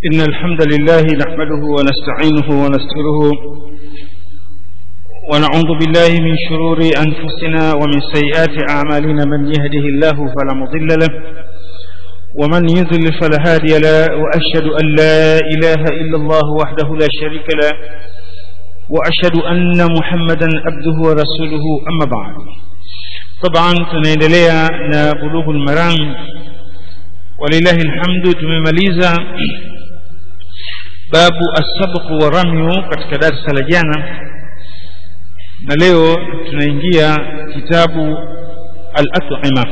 إن الحمد لله نحمده ونستعينه ونستغفره ونعوذ بالله من شرور أنفسنا ومن سيئات أعمالنا من يهده الله فلا مضل له ومن يضلل فلا هادي له وأشهد أن لا إله إلا الله وحده لا شريك له وأشهد أن محمدا عبده ورسوله أما بعد طبعا tunaendelea na bulughul maram walillahi alhamdu tumemaliza babu as-sabq wa ramyu katika darasa la jana na leo tunaingia kitabu al-at'ima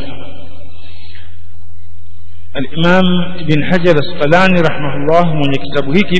al-imam ibn hajar asqalani rahimahullah mwenye kitabu hiki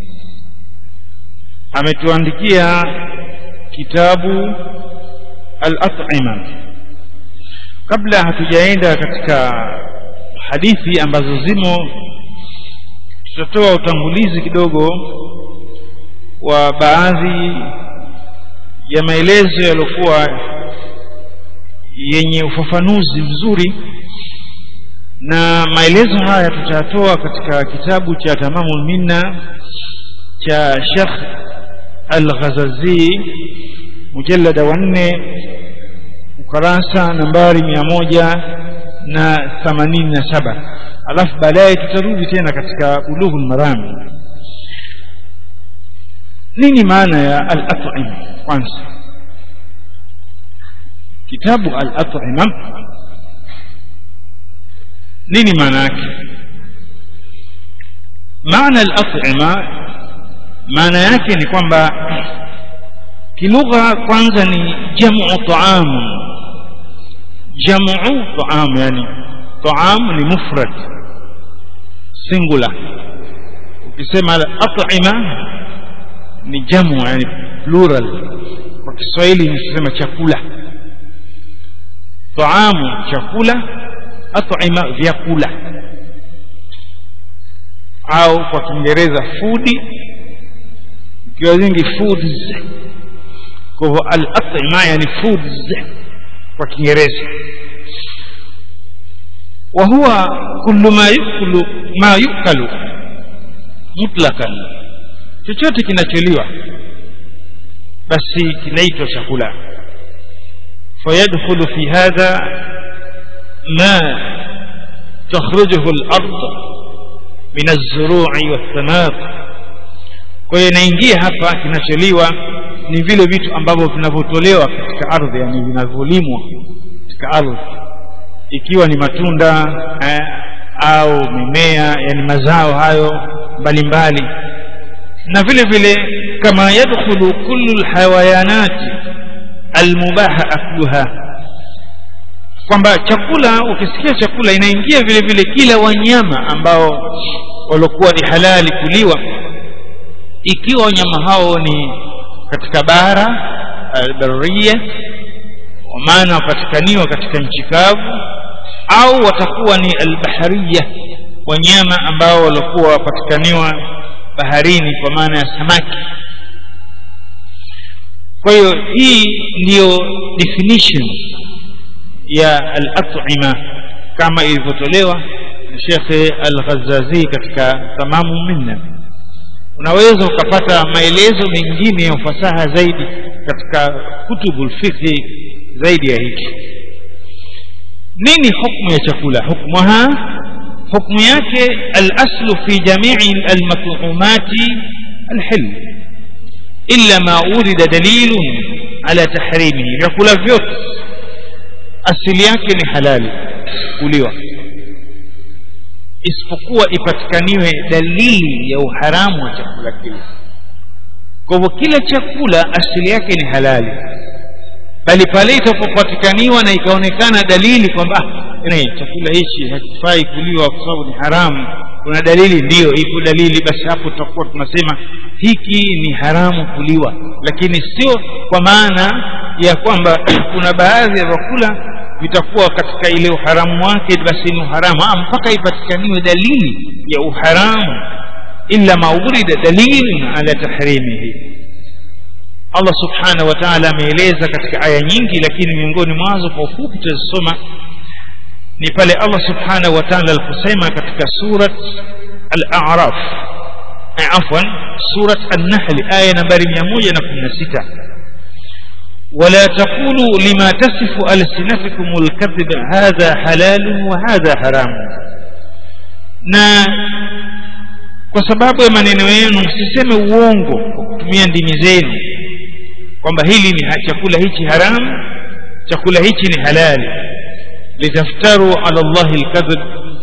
ametuandikia kitabu al-at'ima kabla hatujaenda katika hadithi ambazo zimo tutatoa utangulizi kidogo wa baadhi ya maelezo yaliokuwa yenye ufafanuzi mzuri na maelezo haya tutatoa katika kitabu cha tamamul minna cha Sheikh Al-Ghazazi mujallada wa nne ukarasa nambari mia moja na themanini na saba alafu baadaye tutarudi tena katika bulughul marami nini maana ya al-at'ima kwanza kitabu al-at'ima nini maana yake maana al-at'ima maana yake ni kwamba kilugha kwanza ni jamu ta'am jamu ta'am yani ta'am ni mufrad singular ukisema at'ima ni jamu yani plural kwa Kiswahili nisema chakula taamu chakula at'ima vyakula au kwa Kiingereza food ikiwa zingi foods kwa hivyo al-at'ima yani foods kwa Kiingereza وهو كل ما يأكل ما يؤكل مطلقا chochote kinacholiwa basi kinaitwa chakula fayadkhulu fi hadha ma takhrujuhu al-ard min az-zuru'i wath-thamarat kwa hiyo inaingia hapa kinacholiwa ni vile vitu ambavyo vinavyotolewa katika ardhi yani vinavyolimwa katika ardhi ikiwa ni matunda eh, au mimea yani mazao hayo mbalimbali na vile vile kama yadkhulu kullu alhayawanat almubaha akluha kwamba chakula ukisikia chakula inaingia vile vile kila wanyama ambao waliokuwa ni halali kuliwa ikiwa wanyama hao ni katika bara albarriya kwa maana wapatikaniwa katika nchi kavu au watakuwa ni albahariya wanyama ambao walikuwa wapatikaniwa baharini kwa maana ya samaki kwa hiyo hii ndiyo definition ya al-at'ima kama ilivyotolewa na Sheikh Al-Ghazazi katika tamamu minna unaweza ukapata maelezo mengine ya ufasaha zaidi katika kutubul fiqh zaidi ya hiki nini hukumu ya chakula hukmuha hukumu yake al-aslu fi jami'i al-mat'umati al-hil illa ma urida dalilun ala tahrimihi vyakula vyote asili yake ni halali kuliwa isipokuwa ipatikaniwe dalili ya uharamu wa chakula kile kwa hivyo kila chakula asili yake ni halali bali pale itapopatikaniwa na ikaonekana dalili kwamba chakula hichi hakifai kuliwa kwa sababu ni haramu kuna dalili ndiyo ipo dalili basi hapo tutakuwa tunasema hiki ni haramu kuliwa lakini sio kwa maana ya kwamba kuna baadhi ya vyakula vitakuwa katika ile uharamu wake basi ni uharamu ah, mpaka ipatikaniwe dalili ya uharamu illa ma urida dalilun ala tahrimihi Allah subhanahu wa ta'ala ameeleza katika aya nyingi lakini miongoni mwazo kwa ufupi tutazisoma ni pale Allah subhanahu wa ta'ala aliposema katika surat al-a'raf عفوا سورة النحل آية نمبر 116 ولا تقولوا لما تصف ألسنتكم الكذب هذا حلال وهذا حرام na kwa sababu ya maneno yenu msiseme uongo kwa kutumia ndimi zenu kwamba hili ni chakula hichi haramu chakula hichi ni halali litaftaru ala llahi lkadhib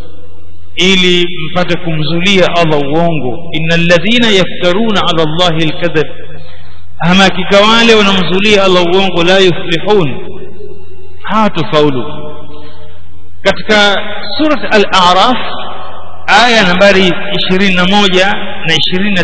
ili mpate kumzulia allah uongo ina ladhina yaftaruna ala llahi lkadhib ama hakika wale wanamzulia allah uongo la yuflihun hawatofaulu katika surat al-araf aya nambari 21 na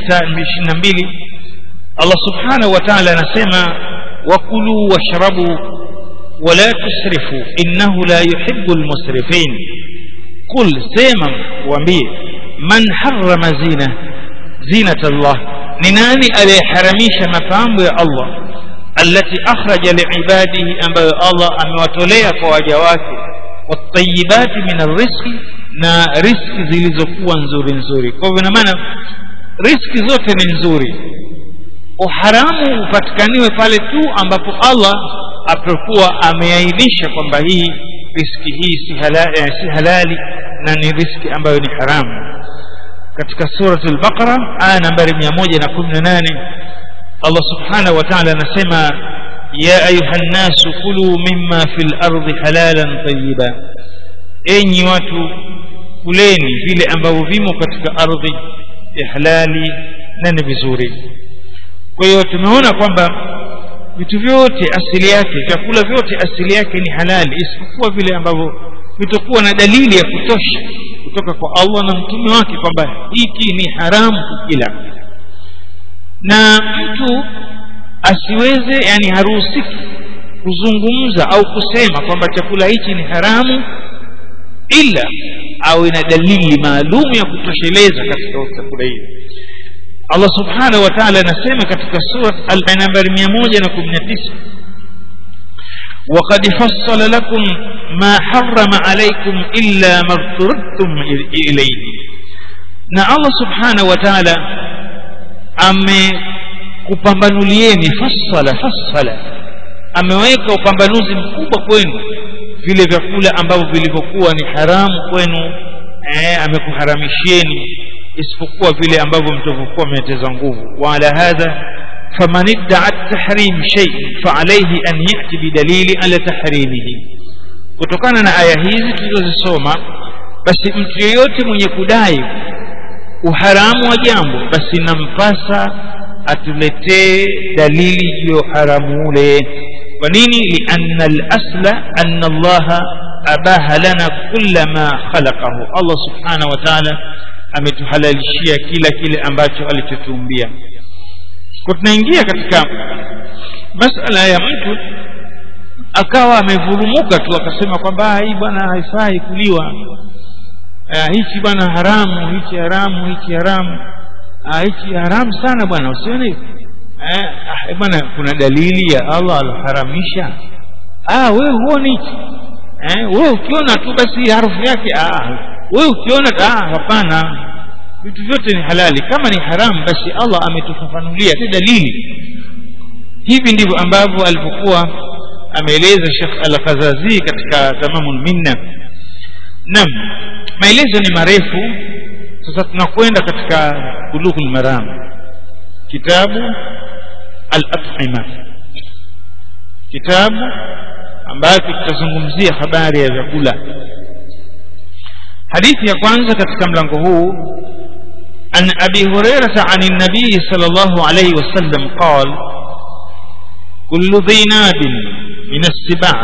22 allah subhanahu wa ta'ala anasema wakulu washrabu wala tusrifu innahu la yuhibbu almusrifin qul sema waambie man harrama zina zinata allah ni nani aliyeharamisha mapambo ya Allah allati akhraja liibadihi ambayo Allah amewatolea kwa waja wake watayibati min arrizqi na riski zilizokuwa nzuri nzuri kwa hivyo maana riski zote ni nzuri uharamu upatikaniwe pale tu ambapo Allah atakuwa ameainisha kwamba hii riski hii si halali, eh, si halali na ni riski ambayo ni haramu katika surat al-Baqara aya nambari 118 Allah subhanahu wa ta'ala anasema ya ayuha nnasu kulu mimma fil ardi halalan tayyiba enyi watu kuleni vile ambavyo vimo katika ardhi ya halali na ni vizuri kwa hiyo tumeona kwamba vitu vyote asili yake vyakula vyote asili yake ni halali isipokuwa vile ambavyo vitakuwa na dalili ya kutosha kutoka kwa Allah na mtume wake kwamba hiki ni haramu kukila na mtu asiweze yani haruhusiki kuzungumza au kusema kwamba chakula hichi ni haramu ila awe na dalili maalum ya kutosheleza katika chakula hicho Allah subhanahu wa ta'ala anasema katika sura al-nambari 119 وقد فصل لكم ما حرم عليكم إلا ما اضطررتم إليه na Allah subhanahu wa ta'ala amekupambanulieni fassala fassala ameweka upambanuzi mkubwa kwenu vile vyakula ambavyo vilivyokuwa ni haramu kwenu eh, amekuharamishieni isipokuwa vile ambavyo mtavyokuwa mmeteza nguvu wa ala hadha فمن ادعى التحريم شيء فعليه أن يأتي بدليل على تحريمه kutokana na aya hizi tulizozisoma basi mtu yeyote mwenye kudai uharamu wa jambo basi nampasa atuletee dalili juu ya uharamu ule kwa nini lianna al-asla anna Allah abaha lana kulla ma khalaqahu Allah subhanahu wa ta'ala ametuhalalishia kila kile ambacho alichotuumbia kwa tunaingia katika masala ya mtu akawa amevurumuka tu akasema kwamba hii bwana haifai kuliwa hichi bwana haramu hichi haramu hichi haramu hichi haramu sana bwana usione eh bwana kuna dalili ya Allah alharamisha ah wewe huoni hichi eh wewe ukiona tu basi harufu yake ah wewe ukiona ah hapana vitu vyote ni halali kama ni haramu basi Allah ametufafanulia si dalili hivi ndivyo ambavyo alipokuwa ameeleza Sheikh Al-Fazazi katika Tamamul Minna nam maelezo ni marefu sasa tunakwenda katika Bulughul Maram kitabu Al-Athima kitabu ambacho kitazungumzia habari ya vyakula hadithi ya kwanza katika mlango huu عن أبي هريرة عن النبي صلى الله عليه وسلم قال كل ذي ناب من السباع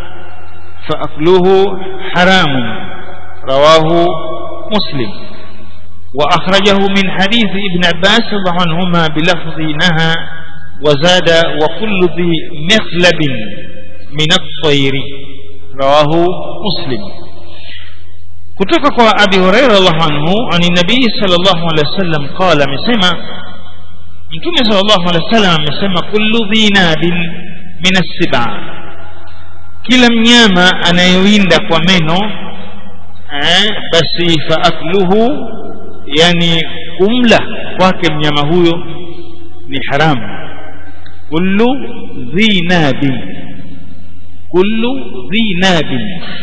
فأكله حرام رواه مسلم وأخرجه من حديث ابن عباس رضي الله عنهما بلفظ نهى وزاد وكل ذي مخلب من الطير رواه مسلم kutoka kwa abi huraira radhiallahu anhu ani nabii sallallahu alaihi wasallam qala amesema mtume sallallahu alaihi wasallam amesema kullu dhinabin min as-siba kila mnyama anayewinda kwa meno eh, basi fa akluhu yani kumla kwake mnyama huyo ni haramu kullu dhi nabi kullu dhi nabi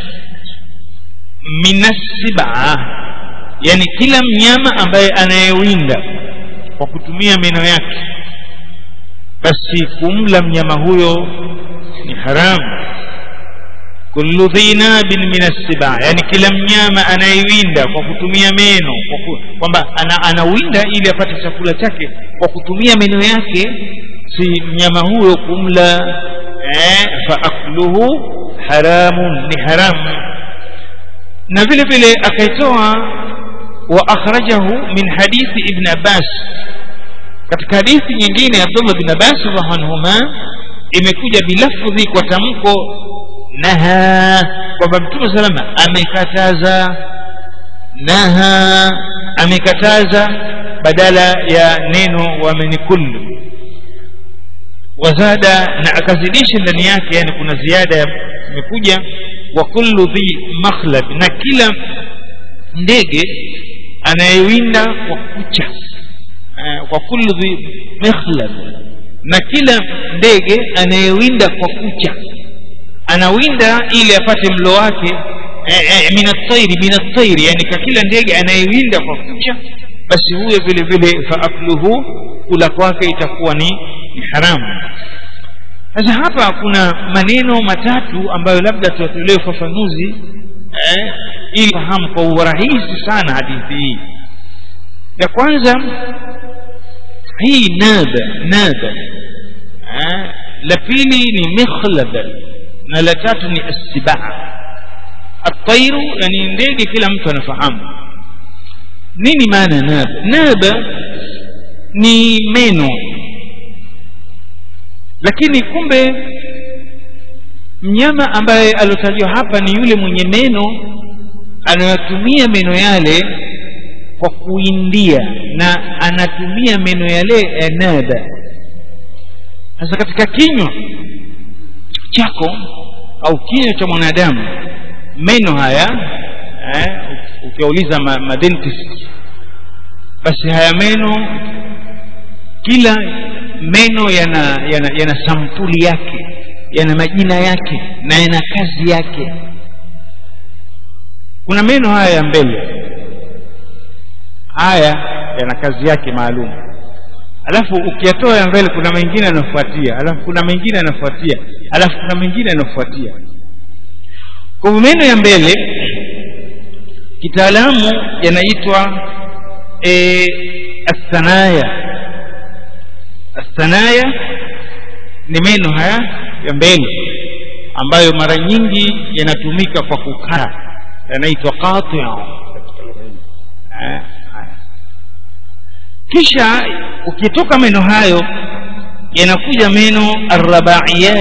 minasiba yani kila mnyama ambaye anayewinda kwa kutumia meno yake basi kumla mnyama huyo ni haramu kullu dhi nabin min assiba yani kila mnyama anayewinda kwa kutumia meno kwamba ana, anawinda ili apate chakula chake kwa kutumia meno yake si mnyama huyo kumla eh, fa akluhu haramun ni haramu na vile vile akaitoa wa akhrajahu min hadithi ibn abbas katika hadithi nyingine abdullah bin abbas radhiallahu anhuma imekuja bilafdhi kwa tamko naha kwamba mtume salama amekataza naha amekataza badala ya neno wamenikullu wazada na akazidisha ndani yake yani kuna ziada imekuja wa kullu dhi makhlab na kila ndege anayewinda kwa kucha kwa kullu dhi makhlab na kila ndege anayewinda kwa kucha anawinda ili apate mlo wake min at-tayri min at-tayri yani kwa kila ndege anayewinda kwa kucha basi huyo vile vile fa akluhu kula kwake itakuwa ni, ni haramu sasa hapa kuna maneno matatu ambayo labda tuwatolee ufafanuzi eh, ili fahamu kwa urahisi sana hadithi hii ya kwanza hii naba naba eh, la pili ni mikhlaba na la tatu ni assibaa atairu yani ndege kila mtu anafahamu nini maana naba naba ni meno lakini kumbe mnyama ambaye aliotajwa hapa ni yule mwenye meno anayotumia meno yale kwa kuindia na anatumia meno yale ya naba sasa katika kinywa chako au kinywa cha mwanadamu meno haya eh, ukiwauliza ma, ma dentist basi haya meno kila meno yana, yana, yana sampuli yake yana majina yake na yana kazi yake kuna meno haya ya mbele haya yana kazi yake maalum alafu ukiyatoa ya mbele kuna mengine yanafuatia alafu kuna mengine yanafuatia alafu kuna mengine yanafuatia kwa hivyo meno ya mbele kitaalamu yanaitwa e, athanaya athanaya ni meno haya ya mbele ambayo mara nyingi yanatumika kwa kukaa yanaitwa qatia kisha ukitoka meno hayo yanakuja meno arrabaiyat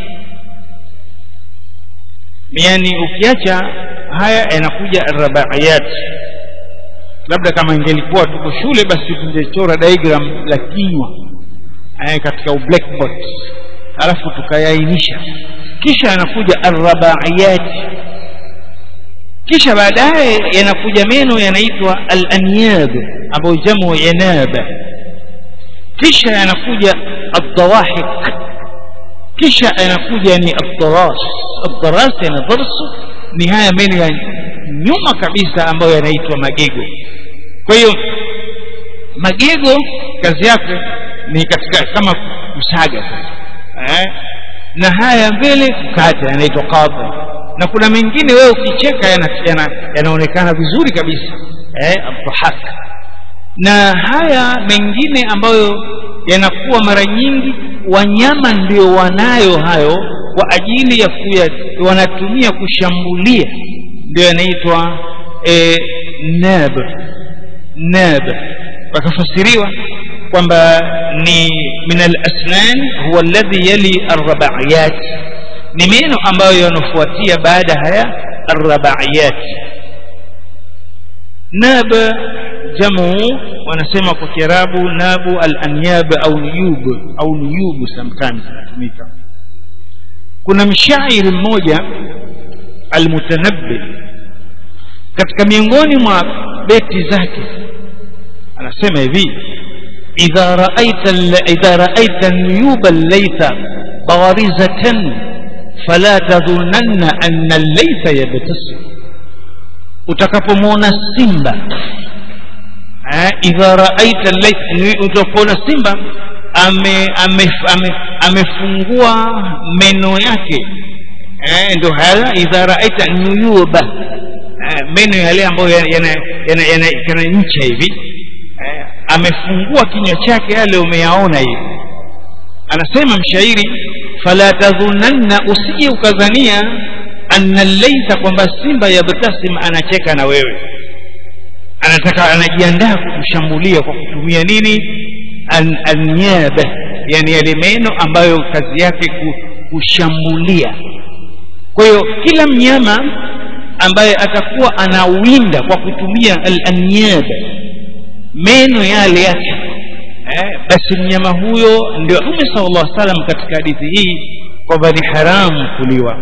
yani ukiacha haya yanakuja arrabaiyat labda kama ingelikuwa tuko shule basi tungechora diagram la kinywa eh, katika blackboard alafu tukayainisha kisha yanakuja arrabaiyat kisha baadaye yanakuja meno yanaitwa al-anyab ambayo jamu yanaba kisha yanakuja ad-dawahik kisha yanakuja ni ad-daras ad-daras yana darsu ni haya meno ya nyuma kabisa ambayo yanaitwa magego kwa hiyo magego kazi yake ni katika kama kusaga eh? na haya mbele kukata yanaitwa qadha na kuna mengine wewe ukicheka yanaonekana yana, yana vizuri kabisa eh, dhahak na haya mengine ambayo yanakuwa mara nyingi wanyama ndio wanayo hayo kwa ajili ya kuya, wanatumia kushambulia ndio yanaitwa eh, nab nab wakafasiriwa kwamba ni min al-asnan huwa alladhi yali ar-rabaiyat ni meno ambayo yanafuatia baada haya arrabaiyat nab jamu wanasema kwa kiarabu nabu al-anyab au niyub au niyub sometimes inatumika kuna mshairi mmoja almutanabbi katika miongoni mwa beti zake anasema hivi idha raaita idha raaita nuyuba llaitha barizatan fala tadhunanna anna llaitha yabtasim utakapomwona simba eh, idha raaita llaitha utapoona simba ame, ame, ame, amefungua meno yake eh, ndo haya idha raaita nuyuba eh, meno yale ambayo yana, yana, yana, yana ncha hivi eh, amefungua kinywa chake yale umeyaona hivi anasema mshairi fala tadhunanna usije ukadhania anna llaitha kwamba simba yabtasim anacheka na wewe anataka anajiandaa kukushambulia kwa kutumia nini an, anyaba yani yale meno ambayo kazi yake kushambulia kwa hiyo kila mnyama ambaye atakuwa anawinda kwa kutumia al-anyab meno yale yake eh, basi mnyama huyo ndio Mtume sallallahu alaihi wasallam katika hadithi hii kwamba ni haramu kuliwa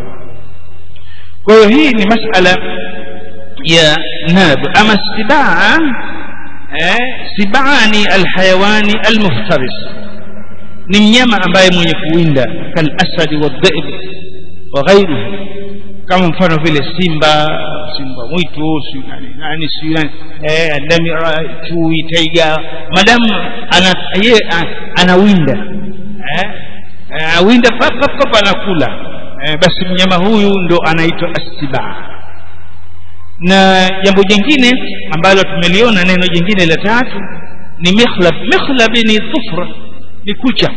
kwa hiyo hii ni masala ya nab ama sibaa eh, sibaa ni alhayawani almuftaris ni mnyama ambaye mwenye kuwinda kalasadi wadhaib wa ghairuhu kama mfano vile simba simba mwitu si nani nani si nani eh ndamira chui taiga madamu ana ye anawinda eh awinda pap pap pap anakula eh, basi mnyama huyu ndo anaitwa astibaa na jambo jingine ambalo tumeliona neno jingine la tatu ni mikhlab mikhlab ni dhufra ni kucha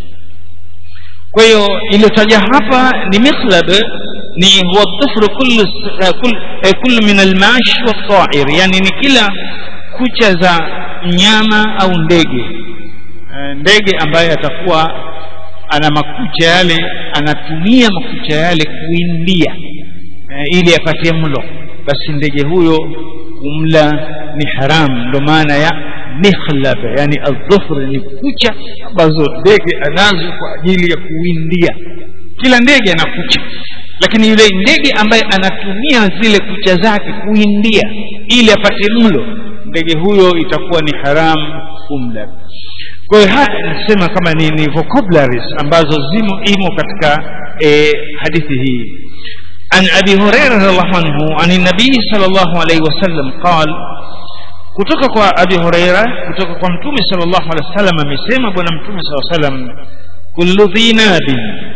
kwa hiyo iliyotaja hapa ni mikhlab ni huwa dhufru kullu kullu min almash wasair yani ni kila kucha za mnyama au ndege ndege ambaye atakuwa ana makucha yale anatumia makucha yale kuindia ili apatie mlo basi ndege huyo kumla ni haram ndo maana ya mikhlab yani adhufr ni kucha ambazo ndege anazo kwa ajili ya kuwindia kila ndege ana kucha lakini yule ndege ambaye anatumia zile kucha zake kuindia ili apate mlo ndege huyo itakuwa ni haram kumla kwa hiyo haya nasema kama ni, ni vocabularies ambazo zimo imo katika e, hadithi hii عن أبي هريرة رضي الله عنه عن النبي صلى الله عليه وسلم قال kutoka kwa abi huraira kutoka kwa mtume sallallahu alaihi wasallam amesema bwana mtume sallallahu alaihi wasallam kullu dhinabi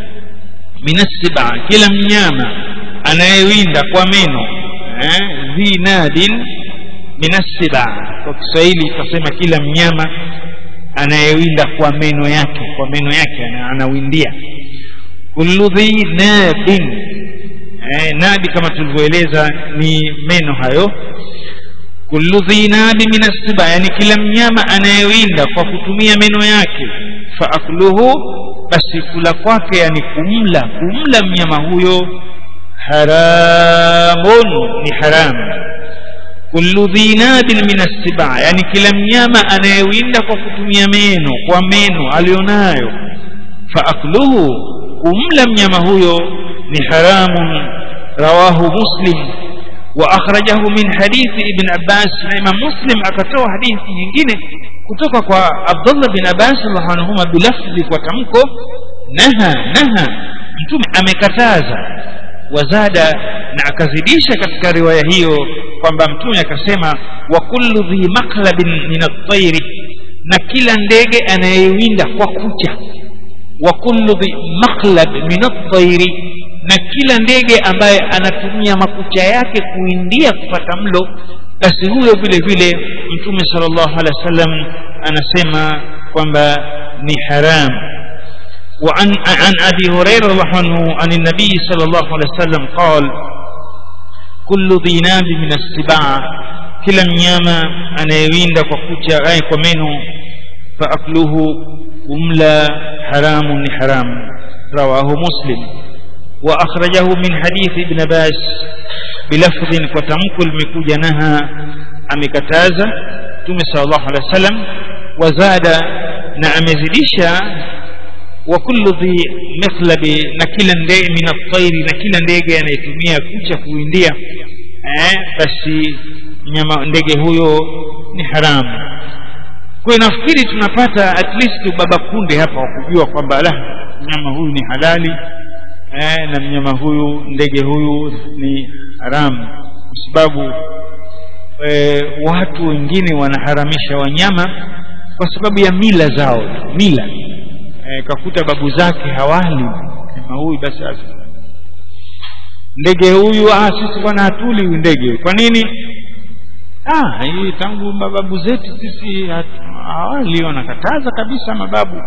minasiba kila mnyama anayewinda kwa meno eh, dhinabin minasiba kwa kiswahili tutasema kila mnyama anayewinda kwa meno yake kwa meno yake anawindia kullu dhinabin eh, nabi kama tulivyoeleza ni meno hayo kullu dhinabi min assiba yani kila mnyama anayewinda kwa kutumia meno yake fa akluhu basi kula kwake yani kumla kumla mnyama huyo haramun ni haram kullu dhinabin min assiba yani kila mnyama anayewinda kwa kutumia meno kwa meno alionayo fa akluhu kumla mnyama huyo ni haramun rawahu muslim واخرجه من حديث ابن عباس الامام مسلم akatoa hadithi nyingine kutoka kwa Abdullah bin Abbas radhiallahu anhuma bilafzi kwa tamko naha naha mtume amekataza wazada na akazidisha katika riwaya hiyo kwamba mtume akasema wa kullu dhi maqlabin min at-tayri na kila ndege anayewinda kwa kucha wa kullu dhi maqlab min at-tayri na kila ndege ambaye anatumia makucha yake kuindia kupata mlo basi huyo vile vile mtume sallallahu alaihi wasallam anasema kwamba ni haram وعن عن ابي هريره رضي الله عنه عن النبي صلى الله عليه وسلم قال كل ذي ناب من السباع kila mnyama anayewinda kwa kucha ai kwa meno faakluhu kumla haramun ni haram rawahu muslim وأخرجه من حديث ابن باس بلفظ وتمك المكوجة نهى أمكتازة تومي صلى الله عليه وسلم وزاد نعم زديشا وكل ذي مخلب نكلا ndege من الطير نكلا ndege anayetumia kucha kuindia eh, basi nyama ndege huyo ni haramu kwa hiyo nafikiri tunapata at least ubaba kunde hapa wa kujua kwamba la mnyama huyu ni halali eh, na mnyama huyu ndege huyu ni haramu kwa sababu eh, watu wengine wanaharamisha wanyama kwa sababu ya mila zao mila eh, kakuta babu zake hawali mnyama huyu basi ndege huyu ah sisi bwana hatuli huyu ndege kwa nini ah hii tangu mababu zetu sisi hawali wanakataza kabisa mababu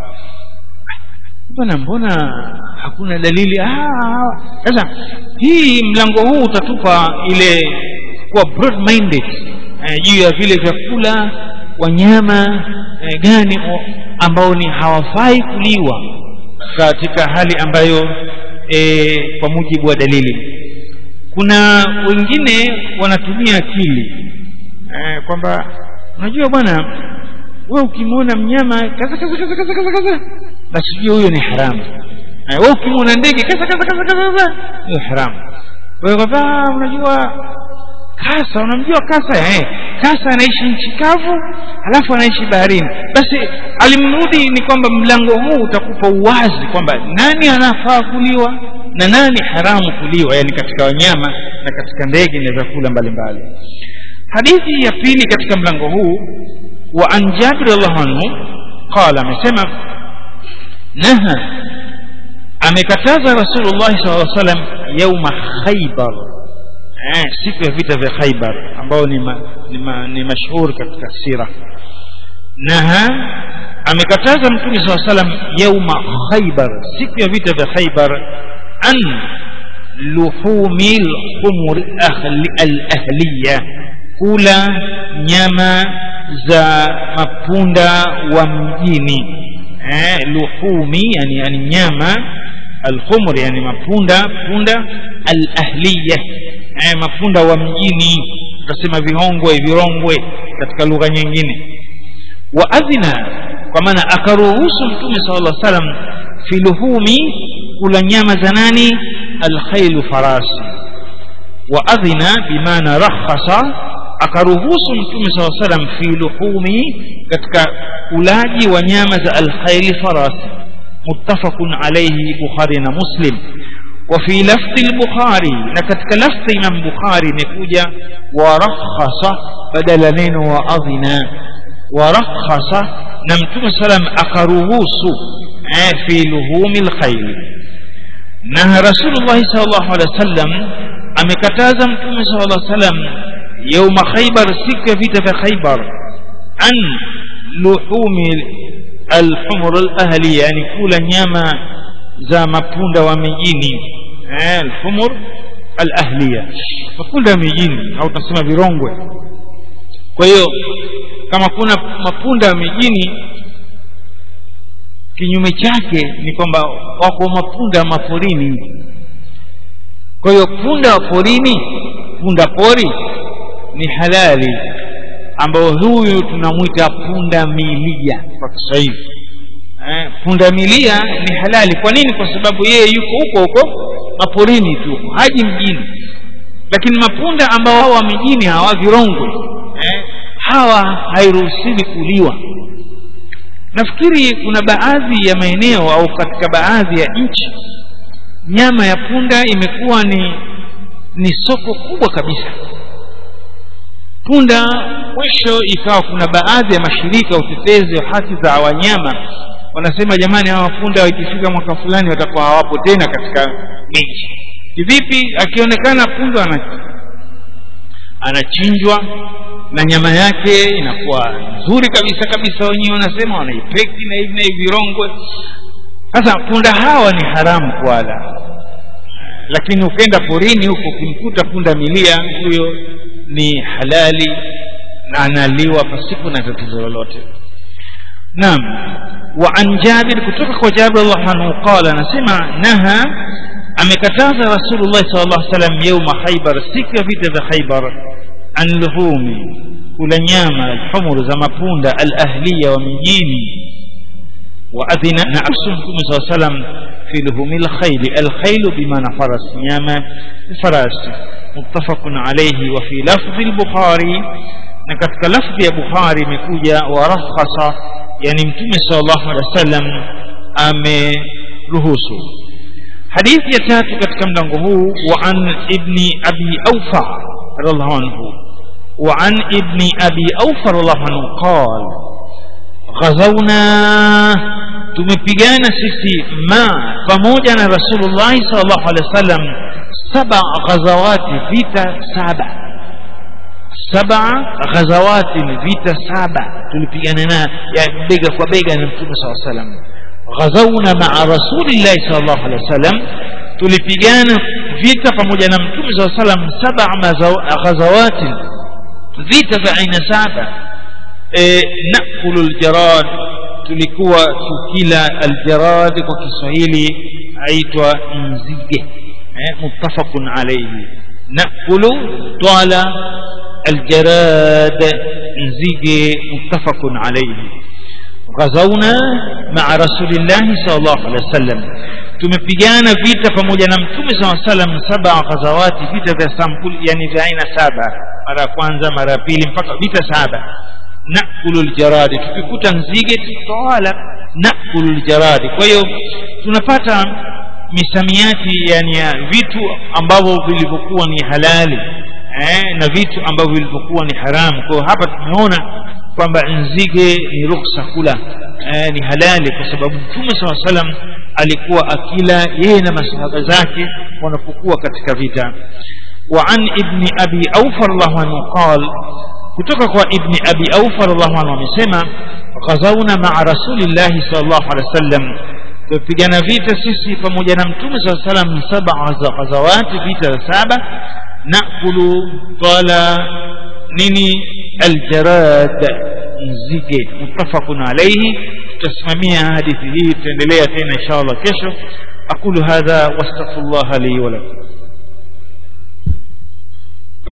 bwana mbona hakuna dalili sasa hii mlango huu utatupa ile kuwa broad minded eh, juu ya vile vyakula wanyama eh, gani ambao ni hawafai kuliwa katika hali ambayo eh, kwa mujibu wa dalili kuna wengine wanatumia akili eh, kwamba unajua bwana wewe ukimwona mnyama kaza kaza kaza kaza kaza kaza basi jua huyo ni haramu eh, wewe ukimwona ndege kaza kaza kaza kaza kaza hiyo haramu wewe kwamba unajua kasa unamjua kasa eh kasa anaishi nchi kavu halafu anaishi baharini basi alimrudi ni kwamba mlango huu utakupa uwazi kwamba nani anafaa kuliwa na nani haramu kuliwa yani katika wanyama na katika ndege na vyakula mbalimbali hadithi ya pili katika mlango huu wa an jabir radhiallahu anhu qala amesema naha amekataza rasulullah sallallahu alaihi wasallam yauma khaybar eh, siku ya vita vya khaybar ambao ni, ma, ni, ma, ni mashhur katika sira naha amekataza mtume saa salam yauma khaybar siku ya vita vya khaybar an luhumi lhumur alahliya kula nyama za mapunda wa mjini eh, luhumi yani, yani nyama alhumur yani mapunda punda alahliya eh, mapunda wa mjini tutasema vihongwe virongwe katika lugha nyingine wa adhina kwa maana akaruhusu mtume sala llah salam fi luhumi kula nyama za nani alkhailu farasi wa adhina bimaana rakhasa akaruhusu mtume saa salam fi luhumi katika ulaji wa nyama za alkhaili farasi muttafaqun alayhi bukhari na muslim وفي لفظ البخاري نكتك لفظ من بخاري نكوجا ورخص بدل نين وأذنا ورخص نمتم سلام أقروهوس في لهوم الخيل نهى رسول الله صلى الله عليه وسلم أمكتاز متم صلى الله عليه وسلم يوم خيبر سك في خيبر عن لحوم الحمر الأهلية يعني كل نياما za mapunda wa mijini eh, alhumur alahliya mapunda ya mijini au tunasema virongwe kwa hiyo kama kuna mapunda ya mijini kinyume chake ni kwamba wako mapunda maporini kwa hiyo punda wa porini punda pori ni halali ambao huyu tunamwita punda milia kwa kiswahili eh, pundamilia ni halali kwa nini kwa sababu yeye yuko huko huko maporini tu haji mjini lakini mapunda ambao hawa wa mijini hawa virongwe eh, hawa hairuhusiwi kuliwa nafikiri kuna baadhi ya maeneo au katika baadhi ya nchi nyama ya punda imekuwa ni ni soko kubwa kabisa punda mwisho ikawa kuna baadhi ya mashirika ya utetezi wa haki za wanyama wanasema jamani hawa punda ikifika mwaka fulani watakuwa hawapo tena katika miji kivipi akionekana punda anachinjwa na nyama yake inakuwa nzuri kabisa kabisa wenyewe wanasema wanaipeki na hivi na hivi virongwe sasa punda hawa ni haramu kuwala lakini ukenda porini huko ukimkuta punda milia huyo ni halali na analiwa pasipo na tatizo lolote naam wa an jabir kutoka kwa jabir allah anhu qala anasema naha amekataza rasulullah sallallahu alaihi wasallam yauma khaybar siku ya vita vya khaybar an luhumi kula nyama alhumur za mapunda alahliya wa mijini وأذن نعس مكم صلى الله عليه وسلم في لهم الخيل الخيل بمعنى فرس نعم الفرس متفق عليه وفي لفظ البخاري na katika lafdhi ya bukhari imekuja warakhasa yani mtume sallallahu alaihi wasallam ameruhusu hadithi ya tatu katika mlango huu wa an ibni abi aufa radhiallahu anhu wa an ibni abi aufa radhiallahu anhu qal ghazawna tumepigana sisi ma pamoja na rasulullah sallallahu alaihi wasallam saba ghazawati vita saba saba ghazawati vita saba tulipigana na ya bega kwa bega na mtume sallallahu alaihi wasallam ghazawna maa rasulillahi sallallahu alaihi wasallam tulipigana vita pamoja na mtume sallallahu alaihi wasallam saba ghazawati vita vya aina saba e, nakulu aljarad tulikuwa tukila aljarad kwa Kiswahili aitwa nzige eh, muttafaqun alayhi nakulu twala aljarad nzige muttafaqun alayhi غزونا مع رسول الله صلى الله عليه وسلم tumepigana vita pamoja na mtume saa salam saba ghazawati vita vya sampuli yani vya aina saba mara ya kwanza mara ya pili mpaka vita saba nakulu ljaradi tukikuta nzige tutawala nakulu ljaradi kwa hiyo tunapata misamiati yani ya vitu ambavyo vilivyokuwa ni halali eh, na vitu ambavyo vilivyokuwa ni haramu kwa hiyo hapa tumeona kwamba nzige ni ruksa kula eh, ni halali kwa sababu mtume saa salam alikuwa akila yeye na masahaba zake wanapokuwa katika vita wa an ibni abi aufa radhiallahu anhu qal kutoka kwa ibni abi aufa radhiallahu anhu amesema ghazawna maa rasulillahi sallallahu alaihi wasallam tumepigana vita sisi pamoja na mtume saa salam saba ghazawati vita saba nakulu twala nini aljarad nzige muttafaqun alayhi tutasimamia hadithi hii tutaendelea tena inshallah kesho aqulu hadha wastaghfirullah li wa lakum